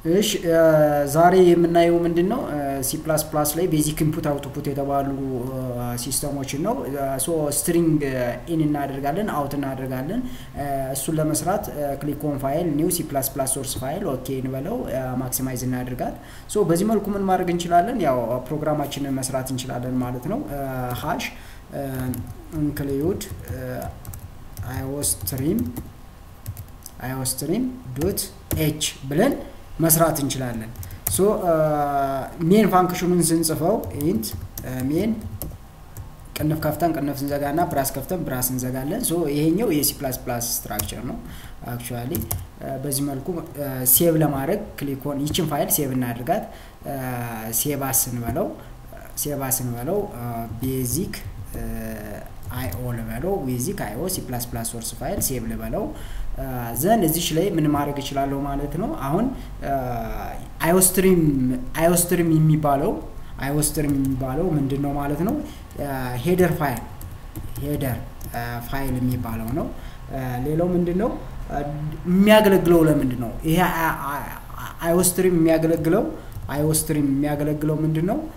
እሺ ዛሬ የምናየው ምንድን ነው? ሲ ፕላስ ፕላስ ላይ ቤዚክ ኢንፑት አውትፑት የተባሉ ሲስተሞችን ነው። ሶ ስትሪንግ ኢን እናደርጋለን፣ አውት እናደርጋለን። እሱን ለመስራት ክሊክ ኦን ፋይል ኒው ሲ ፕላስ ፕላስ ሶርስ ፋይል ኦኬ እንበለው፣ ማክሲማይዝ እናደርጋት። ሶ በዚህ መልኩ ምን ማድረግ እንችላለን? ያው ፕሮግራማችንን መስራት እንችላለን ማለት ነው። ሃሽ ኢንክሉድ አዮስትሪም አዮስትሪም ዶት ኤች ብለን መስራት እንችላለን። ሶ ሜን ፋንክሽኑን ስንጽፈው ኢንት ሜን ቅንፍ ከፍተን ቅንፍ እንዘጋና ብራስ ከፍተን ብራስ እንዘጋለን። ሶ ይሄኛው የሲ ፕላስ ፕላስ ስትራክቸር ነው። አክቹዋሊ በዚህ መልኩ ሴቭ ለማድረግ ክሊኮን ይችን ፋይል ሴቭ እናድርጋት። ሴቫስ እንበለው ሴቫስ እንበለው ቤዚክ አይኦ ልበለው ቤዚክ አይኦ ሲ ፕላስ ፕላስ ሶርስ ፋይል ሴቭ ልበለው ዘን እዚች ላይ ምን ማድረግ እችላለሁ ማለት ነው። አሁን አዮስትሪም አዮስትሪም የሚባለው አዮስትሪም የሚባለው ምንድን ነው ማለት ነው? ሄደር ፋይል ሄደር ፋይል የሚባለው ነው። ሌላው ምንድን ነው የሚያገለግለው ለምንድን ነው ይሄ አዮስትሪም የሚያገለግለው አዮስትሪም የሚያገለግለው ምንድን ነው?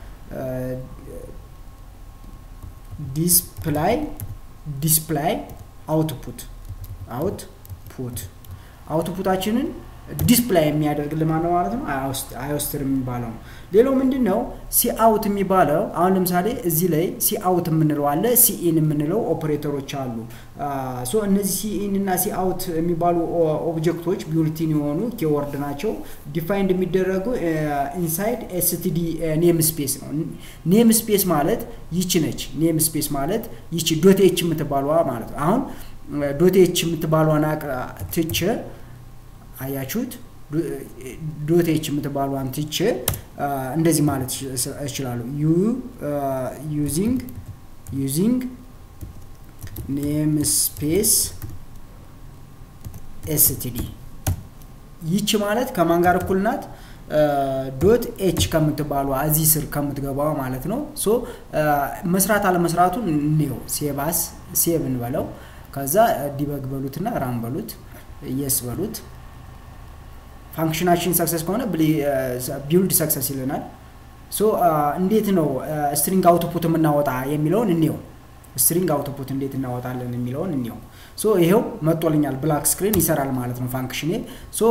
ዲስፕላይ ዲስፕላይ አውትፑት አውት ፑት አውትፑታችንን ዲስፕላይ የሚያደርግልን ማነው ማለት ነው? አዮስትር የሚባለው ነው። ሌላው ምንድን ነው? ሲአውት የሚባለው አሁን ለምሳሌ እዚህ ላይ ሲአውት የምንለው አለ፣ ሲኢን የምንለው ኦፕሬተሮች አሉ። ሶ እነዚህ ሲኢን እና ሲአውት የሚባሉ ኦብጀክቶች ቢውልቲን የሆኑ ኬወርድ ናቸው። ዲፋይንድ የሚደረጉ ኢንሳይድ ኤስቲዲ ኔም ስፔስ ነው። ኔም ስፔስ ማለት ይቺ ነች። ኔም ስፔስ ማለት ይቺ ዶት ኤች የምትባለዋ ማለት ነው። አሁን ዶት ኤች የምትባሏን ትቼ አያችሁት? ዶት ኤች የምትባሏን ትቼ እንደዚህ ማለት እችላለሁ። ዩ ዩዚንግ ዩዚንግ ኔም ስፔስ ኤስቲዲ ይቺ ማለት ከማን ጋር እኩል ናት? ዶት ኤች ከምትባሏ እዚህ ስር ከምትገባዋ ማለት ነው። ሶ መስራት አለመስራቱን እንየው። ሴባስ ሴቭ እንበለው ከዛ ዲበግ በሉትና ራም በሉት የስ በሉት። ፋንክሽናችን ሰክሰስ ከሆነ ቢልድ ሰክሰስ ይለናል። ሶ እንዴት ነው ስትሪንግ አውትፑት የምናወጣ የሚለውን እንየው። ስትሪንግ አውትፑት እንዴት እናወጣለን የሚለውን እንየው። ሶ ይሄው መጦልኛል፣ ብላክ ስክሪን ይሰራል ማለት ነው ፋንክሽኔ። ሶ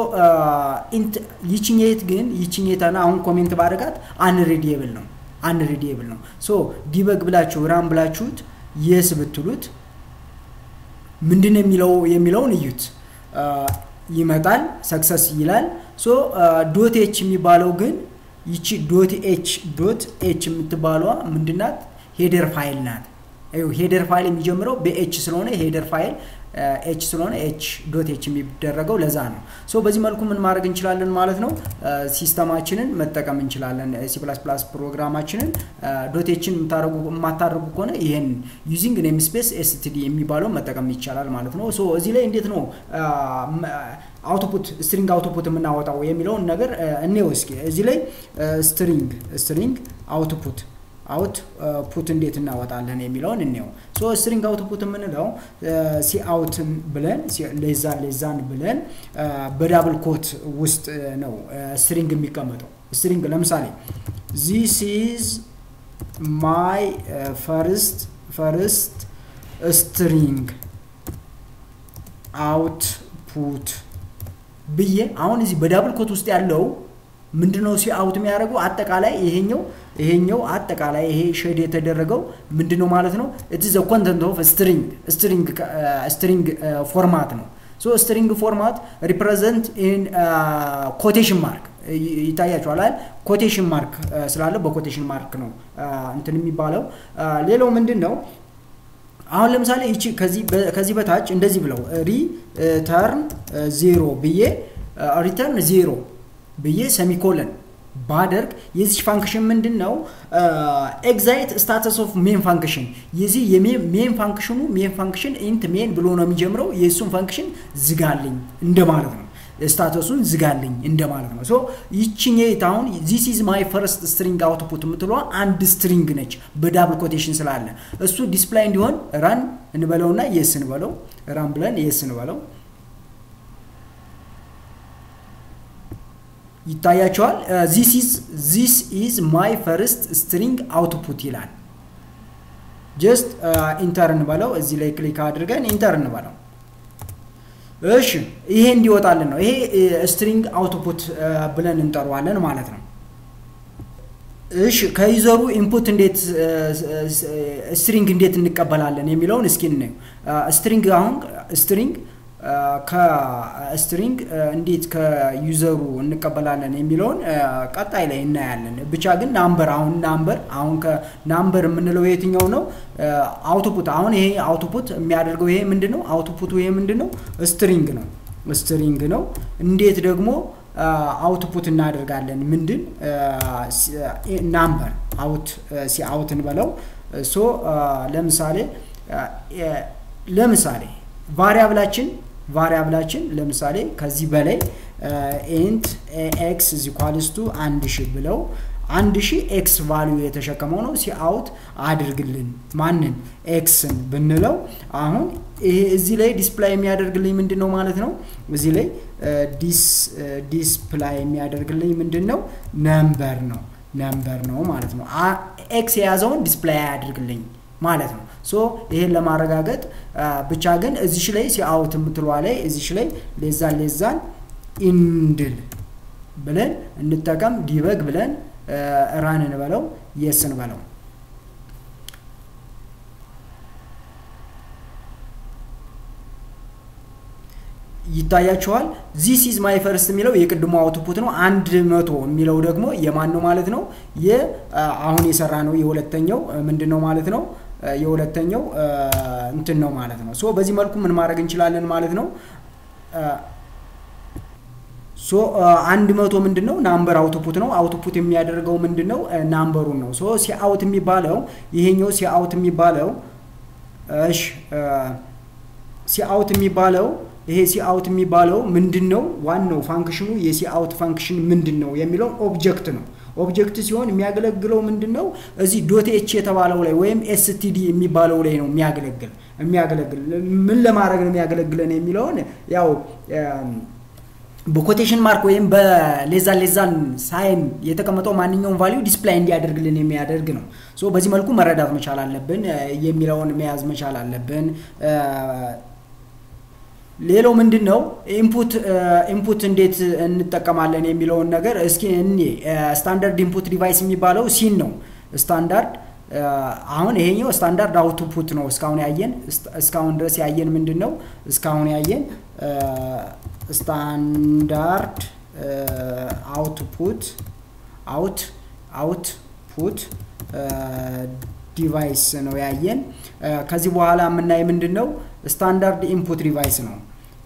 ይችኛት ግን ይችኛታና አሁን ኮሜንት ባደርጋት አንሪዲየብል ነው አንሪዲየብል ነው። ሶ ዲበግ ብላችሁ ራም ብላችሁት የስ ብትሉት ምንድን የሚለው የሚለውን እዩት። ይመጣል ሰክሰስ ይላል። ሶ ዶት ኤች የሚባለው ግን ይቺ ዶት ኤች ዶት ኤች የምትባሏ ምንድናት? ሄደር ፋይል ናት። ሄደር ፋይል የሚጀምረው በኤች ስለሆነ ሄደር ፋይል ኤች ስለሆነ ኤች ዶት ኤች የሚደረገው ለዛ ነው። ሶ በዚህ መልኩ ምን ማድረግ እንችላለን ማለት ነው። ሲስተማችንን መጠቀም እንችላለን። ሲ ፕላስ ፕላስ ፕሮግራማችንን ዶት ኤችን የማታደርጉ ከሆነ ይህን ዩዚንግ ኔም ስፔስ ኤስቲዲ የሚባለው መጠቀም ይቻላል ማለት ነው። ሶ እዚህ ላይ እንዴት ነው አውትፑት ስትሪንግ አውትፑት የምናወጣው የሚለውን ነገር እኔው እስኪ እዚህ ላይ ስትሪንግ ስትሪንግ አውትፑት አውት ፑት እንዴት እናወጣለን የሚለውን እንየው። ሶ ስትሪንግ አውት ፑት የምንለው ሲ አውትን ብለን ሌዛን ሌዛን ብለን በዳብል ኮት ውስጥ ነው ስትሪንግ የሚቀመጠው። ስትሪንግ ለምሳሌ ዚስ ኢዝ ማይ ፈርስት ፈርስት ስትሪንግ አውት ፑት ብዬ አሁን እዚህ በዳብል ኮት ውስጥ ያለው ምንድነው ሲ አውት የሚያደርገው አጠቃላይ ይሄኛው ይሄኛው አጠቃላይ ይሄ ሼድ የተደረገው ምንድነው ማለት ነው ኢትስ ዘ ኮንተንት ኦፍ ስትሪንግ ስትሪንግ ስትሪንግ ፎርማት ነው ሶ ስትሪንግ ፎርማት ሪፕሬዘንት ኢን ኮቴሽን ማርክ ይታያችኋል አይደል ኮቴሽን ማርክ ስላለ በኮቴሽን ማርክ ነው እንትን የሚባለው ሌላው ምንድን ነው አሁን ለምሳሌ ይቺ ከዚህ በታች እንደዚህ ብለው ሪተርን ዜሮ ብዬ ሪተርን ዜሮ ብዬ ሰሚኮለን ባደርግ የዚች ፋንክሽን ምንድን ነው ኤግዛይት ስታተስ ኦፍ ሜን ፋንክሽን የዚህ የሜን ፋንክሽኑ ሜን ፋንክሽን ኢንት ሜን ብሎ ነው የሚጀምረው የእሱን ፋንክሽን ዝጋልኝ እንደማለት ነው ስታተሱን ዝጋልኝ እንደማለት ነው ሶ ይችኛት አሁን ዚስ ኢዝ ማይ ፈርስት ስትሪንግ አውትፑት የምትለ አንድ ስትሪንግ ነች በዳብል ኮቴሽን ስላለ እሱ ዲስፕላይ እንዲሆን ራን እንበለውና የስ እንበለው ራን ብለን የስ እንበለው ይታያቸዋል። ዚስ ኢዝ ማይ ፈርስት ስትሪንግ አውትፑት ይላል። ጀስት ኢንተር እንበለው። እዚህ ላይ ክሊክ አድርገን ኢንተር እንበለው። እሺ ይሄ እንዲወጣልን ነው። ይሄ ስትሪንግ አውትፑት ብለን እንጠራዋለን ማለት ነው። እሺ ከዩዘሩ ኢንፑት እንዴት ስትሪንግ እንዴት እንቀበላለን የሚለውን እስኪ እናየው። ስትሪንግ አሁን ስትሪንግ ከስትሪንግ እንዴት ከዩዘሩ እንቀበላለን የሚለውን ቀጣይ ላይ እናያለን። ብቻ ግን ናምበር አሁን ናምበር አሁን ከናምበር የምንለው የትኛው ነው? አውቶፑት አሁን ይሄ አውቶፑት የሚያደርገው ይሄ ምንድን ነው? አውቶፑቱ ይሄ ምንድን ነው? ስትሪንግ ነው። ስትሪንግ ነው። እንዴት ደግሞ አውትፑት እናደርጋለን? ምንድን ናምበር አውት ሲ አውት እንበለው። ሶ ለምሳሌ ለምሳሌ ቫሪያብላችን ቫሪያብላችን ለምሳሌ ከዚህ በላይ ኢንት ኤክስ ዚኳልስቱ አንድ ሺህ ብለው አንድ ሺህ ኤክስ ቫሊዩ የተሸከመው ነው ሲአውት አድርግልን ማንን ኤክስን ብንለው አሁን ይሄ እዚህ ላይ ዲስፕላይ የሚያደርግልኝ ምንድን ነው ማለት ነው እዚህ ላይ ዲስፕላይ የሚያደርግልኝ ምንድን ነው ነምበር ነው ነምበር ነው ማለት ነው ኤክስ የያዘውን ዲስፕላይ አያደርግልኝ ማለት ነው ሶ ይሄን ለማረጋገጥ ብቻ ግን እዚሽ ላይ ሲአውት የምትለዋ ላይ እዚሽ ላይ ሌዛን ሌዛን ኢንድል ብለን እንጠቀም ዲበግ ብለን ራን እንበለው የስ እንበለው ይታያቸዋል ዚስ ኢዝ ማይ ፈርስት የሚለው የቅድሞ አውትፑት ነው አንድ መቶ የሚለው ደግሞ የማን ነው ማለት ነው አሁን የሰራ ነው የሁለተኛው ምንድን ነው ማለት ነው የሁለተኛው እንትን ነው ማለት ነው ሶ በዚህ መልኩ ምን ማድረግ እንችላለን ማለት ነው ሶ አንድ መቶ ምንድን ነው ናምበር አውትፑት ነው አውትፑት የሚያደርገው ምንድን ነው ናምበሩን ነው ሶ ሲአውት የሚባለው ይሄኛው ሲአውት የሚባለው እሽ ሲአውት የሚባለው ይሄ ሲአውት የሚባለው ምንድን ነው ዋናው ፋንክሽኑ የሲአውት ፋንክሽን ምንድን ነው የሚለው ኦብጀክት ነው ኦብጀክት ሲሆን የሚያገለግለው ምንድን ነው እዚህ ዶት ኤች የተባለው ላይ ወይም ኤስቲዲ የሚባለው ላይ ነው የሚያገለግል የሚያገለግል ምን ለማድረግ ነው የሚያገለግለን የሚለውን ያው በኮቴሽን ማርክ ወይም በሌዛን ሌዛን ሳይን የተቀመጠው ማንኛውም ቫሊዩ ዲስፕላይ እንዲያደርግልን የሚያደርግ ነው ሶ በዚህ መልኩ መረዳት መቻል አለብን የሚለውን መያዝ መቻል አለብን ሌላው ምንድን ነው ኢንፑት ኢንፑት እንዴት እንጠቀማለን የሚለውን ነገር እስኪ እኔ ስታንዳርድ ኢንፑት ዲቫይስ የሚባለው ሲን ነው ስታንዳርድ አሁን ይሄኛው ስታንዳርድ አውትፑት ነው እስካሁን ያየን እስካሁን ድረስ ያየን ምንድን ነው እስካሁን ያየን ስታንዳርድ አውትፑት አውት አውትፑት ዲቫይስ ነው ያየን ከዚህ በኋላ የምናይ ምንድን ነው ስታንዳርድ ኢንፑት ዲቫይስ ነው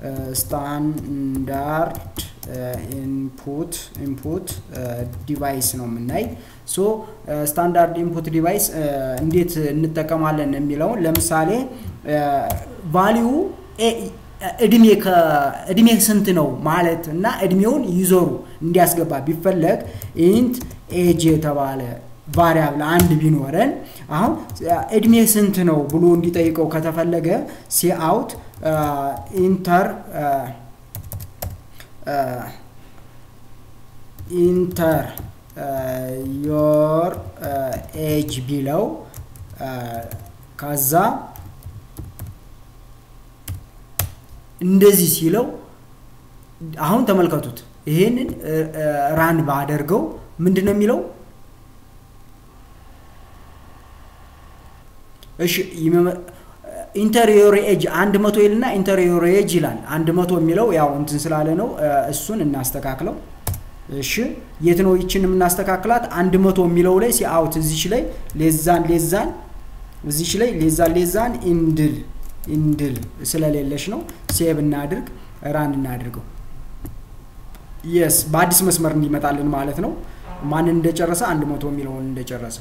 ስታንዳርድ ኢንፑት ኢንፑት ዲቫይስ ነው የምናይ ሶ ስታንዳርድ ኢንፑት ዲቫይስ እንዴት እንጠቀማለን የሚለውን ለምሳሌ ቫሊዩ እድሜ እድሜ ስንት ነው ማለት እና እድሜውን ይዞሩ እንዲያስገባ ቢፈለግ ኢንት ኤጅ የተባለ ቫሪያብል አንድ ቢኖረን አሁን እድሜ ስንት ነው ብሎ እንዲጠይቀው ከተፈለገ ሲአውት ኢንተር ኢንተር ዮር ኤጅ ቢለው ከዛ እንደዚህ ሲለው አሁን ተመልከቱት ይሄንን ራን ባደርገው ምንድን ነው የሚለው እሺ ኢንተሪዮር ኤጅ አንድ መቶ ይልና ኢንተሪዮር ኤጅ ይላል አንድ መቶ የሚለው ያው እንትን ስላለ ነው እሱን እናስተካክለው እሺ የት ነው ይችን የምናስተካክላት አንድ መቶ የሚለው ላይ ሲአውት እዚች ላይ ሌዛን ሌዛን እዚች ላይ ሌዛን ሌዛን ኢንድል ኢንድል ስለሌለች ነው ሴቭ እናድርግ ራን እናድርገው የስ በአዲስ መስመር እንዲመጣልን ማለት ነው ማንን እንደጨረሰ አንድ መቶ የሚለውን እንደጨረሰ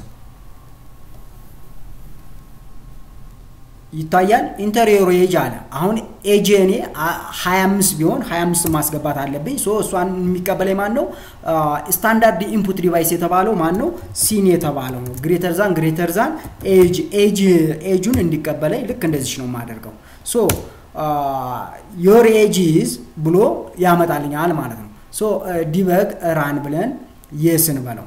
ይታያል ኢንተሪየሩ ኤጅ አለ አሁን ኤጅ እኔ 25 ቢሆን 25 ማስገባት አለብኝ ሶ እሷን የሚቀበለኝ ማን ነው ስታንዳርድ ኢንፑት ዲቫይስ የተባለው ማን ነው ሲን የተባለው ነው ግሬተር ዛን ግሬተር ዛን ኤጅ ኤጅ ኤጁን እንዲቀበለኝ ልክ እንደዚች ነው የማደርገው ሶ ዮር ኤጅ ኢዝ ብሎ ያመጣልኛል ማለት ነው ሶ ዲበግ ራን ብለን የስን በለው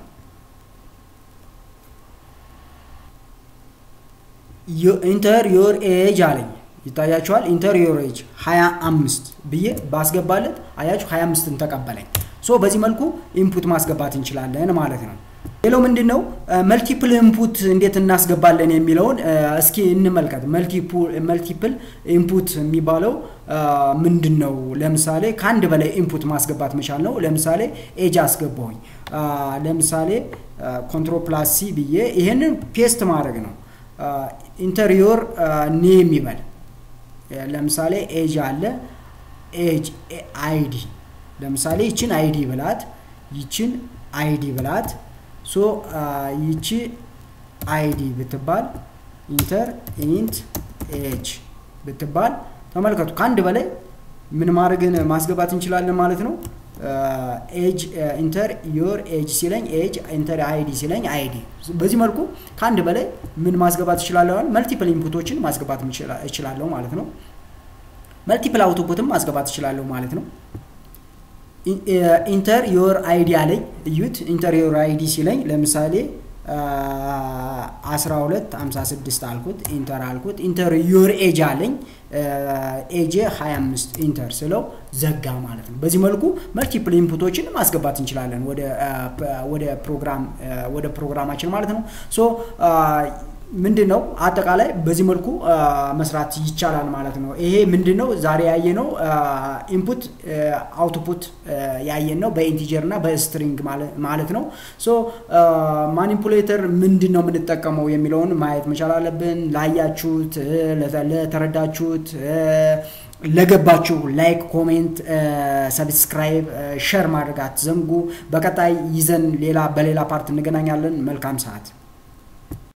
ኢንተር ዮር ኤጅ አለኝ ይታያችኋል። ኢንተር ዮር ኤጅ 25 ብዬ ባስገባለት አያችሁ 25ን ተቀበለኝ። ሶ በዚህ መልኩ ኢንፑት ማስገባት እንችላለን ማለት ነው። ሌላው ምንድን ነው መልቲፕል ኢንፑት እንዴት እናስገባለን የሚለውን እስኪ እንመልከት። መልቲፕል ኢንፑት የሚባለው ምንድን ነው? ለምሳሌ ከአንድ በላይ ኢንፑት ማስገባት መቻል ነው። ለምሳሌ ኤጅ አስገባሁኝ። ለምሳሌ ኮንትሮል ፕላስ ሲ ብዬ ይሄንን ፔስት ማድረግ ነው። ኢንተሪዮር ኔም ይበል። ለምሳሌ ኤጅ አለ ኤጅ አይዲ ለምሳሌ ይችን አይዲ ብላት ይችን አይዲ ብላት ሶ ይቺ አይዲ ብትባል ኢንተር ኢንት ኤጅ ብትባል ተመልከቱ ከአንድ በላይ ምን ማድረግን ማስገባት እንችላለን ማለት ነው ኤጅ ኢንተር ዮር ኤጅ ሲለኝ ኤጅ ኢንተር አይዲ ሲለኝ አይዲ በዚህ መልኩ ከአንድ በላይ ምን ማስገባት እችላለሁ መልቲፕል ኢንፑቶችን ማስገባት እችላለሁ ማለት ነው መልቲፕል አውቶፑትም ማስገባት እችላለሁ ማለት ነው ኢንተር ዮር አይዲ አለኝ እዩት ኢንተር ዮር አይዲ ሲለኝ ለምሳሌ 12 56 አልኩት ኢንተር አልኩት ኢንተር ዮር ኤጅ አለኝ ኤጄ 25 ኢንተር ስለው ዘጋ ማለት ነው በዚህ መልኩ መልቲፕል ኢንፑቶችን ማስገባት እንችላለን ወደ ፕሮግራም ወደ ፕሮግራማችን ማለት ነው ሶ ምንድን ነው አጠቃላይ በዚህ መልኩ መስራት ይቻላል ማለት ነው ይሄ ምንድን ነው ዛሬ ያየ ነው ኢንፑት አውትፑት ያየን ነው በኢንቲጀር እና በስትሪንግ ማለት ነው ሶ ማኒፑሌተር ምንድን ነው የምንጠቀመው የሚለውን ማየት መቻል አለብን ላያችሁት ለተረዳችሁት ለገባችሁ ላይክ ኮሜንት ሰብስክራይብ ሸር ማድረግ አትዘንጉ በቀጣይ ይዘን ሌላ በሌላ ፓርት እንገናኛለን መልካም ሰዓት